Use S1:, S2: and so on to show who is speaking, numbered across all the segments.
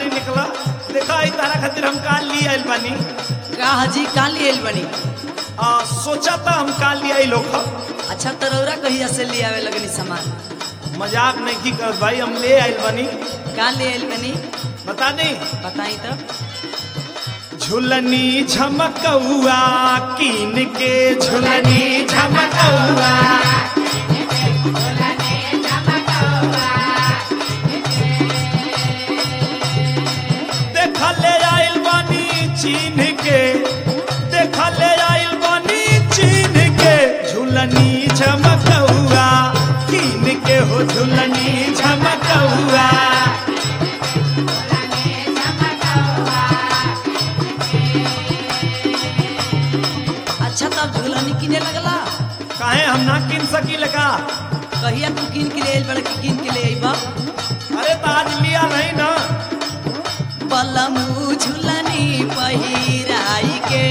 S1: निकला देखा आई तारा खातिर हम काल लिए आइल बानी
S2: का हजी काल ले आइल बनी
S1: आ, सोचा था हम काल लिए आई लोग
S2: अच्छा तरौरा कहिया से ले आवे लगनी सामान
S1: मजाक नहीं की कर भाई हम ले आइल बानी
S2: का ले आइल बनी
S1: बता नहीं
S2: बताई तो
S1: झुलनी झमकौआ कीन के झुलनी झमकौआ देखा ले आइल बानी चीन के देखा ले आइल बानी चीन के झुलनी झमकौआ कीन के हो झुलनी झमकौआ
S2: अच्छा तब झूलनी किने लगला
S1: काहे हम ना किन सकीले का
S2: कहिया तू किन के ले आइल बड़ा कि किन के ले आइबा
S1: अरे तो आज लिया नहीं ना
S2: बलमू झूलनी पहिराई के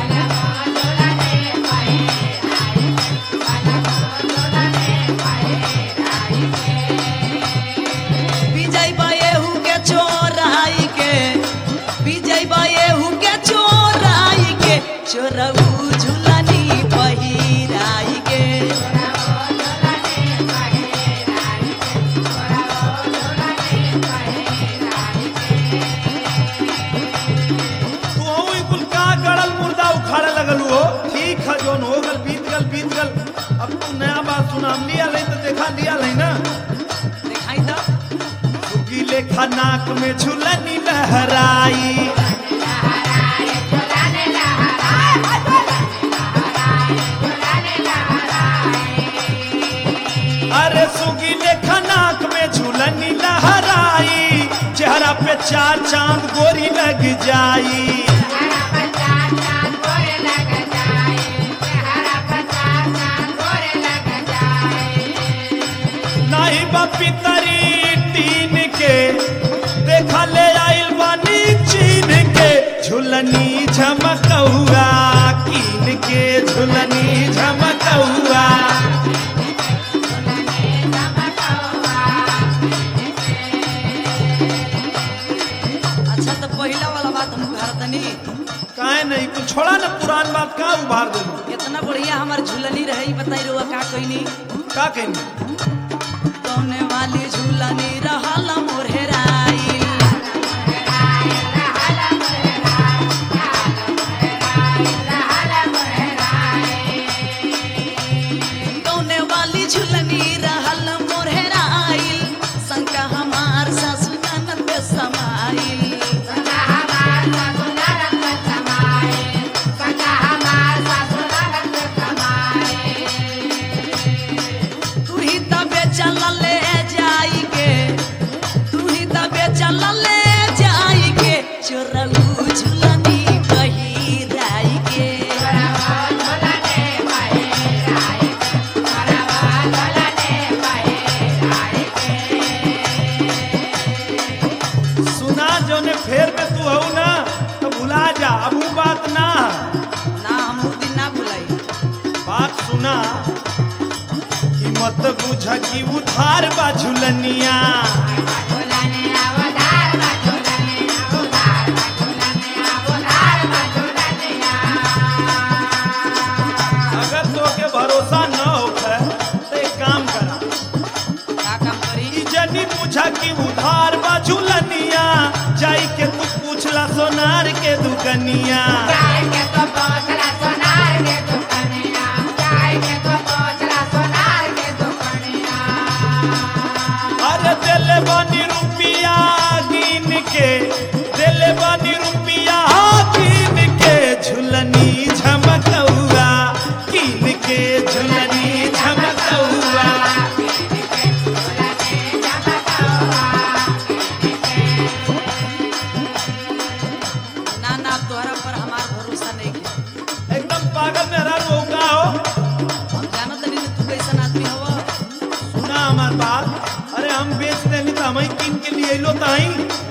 S2: विजय बाएहू के चोराई के विजय बाएहू के चोराई के चोरऊ झूलनी पहिराई के
S1: तू हूँ ई कुल का गड़ल मुर्दा उखाड़े लगल हो ठीक है जोन हो गल बीत गल बीत गल अब तू नया बात सुना हम लिया नहीं तो देखा लिया नहीं ना
S2: दिखाई तो
S1: सुगी लेखा नाक में झुलनी लहराई अरे सुगी लेखा नाक में झुलनी लहराई चेहरा पे चार चांद गोरी लग जाई नाही बापी तरी टीन के देखा ले आइल बानी चीन के झुलनी झमकौआ कीन के झुलनी झमकौआ
S2: अच्छा तो पहला वाला बात हम भारतनी
S1: काहे नहीं कुछ छोड़ा ना पुरान बात का उभार दे
S2: इतना बढ़िया हमार झूलनी रही बताई रुआ का कहनी
S1: का कहनी
S2: कौने वाली झूलनी रहल मोरहराई कौने वाली झूलनी रहल मोरहराई शंका हमार सासु ननद समाई तू ही तबे चल ले जाई के तू ही तबे चल ले जाई के चोरऊ झूलनी पहिराई के
S1: सुना जोने फेर में तू हऊ ना तो भुला जा अब वो बात ना
S2: ना हम उ दिन ना भुलाई
S1: बात सुना कि मत बुझ कि उधार बा झुलनिया अगर तोके भरोसा न होखे तो एक काम करा
S2: का काम करी
S1: ई जनी बुझा कि उधार बा झुलनिया जाई के तू पूछला सोनार के दुकनिया अरे दिल बनी रुपिया गिन के दिल बनी रुपिया गिन के झुलनी झमकौआ गिन के झुलनी झमकौआ
S2: ना ना तोहरा पर हमार भरोसा नहीं है
S1: एकदम पागल में हरा हो का हो
S2: हम जानत नहीं तू कैसन आदमी हवा
S1: सुना हमार बात अरे हम बेच देनी तो हम किन के लिए लो ताई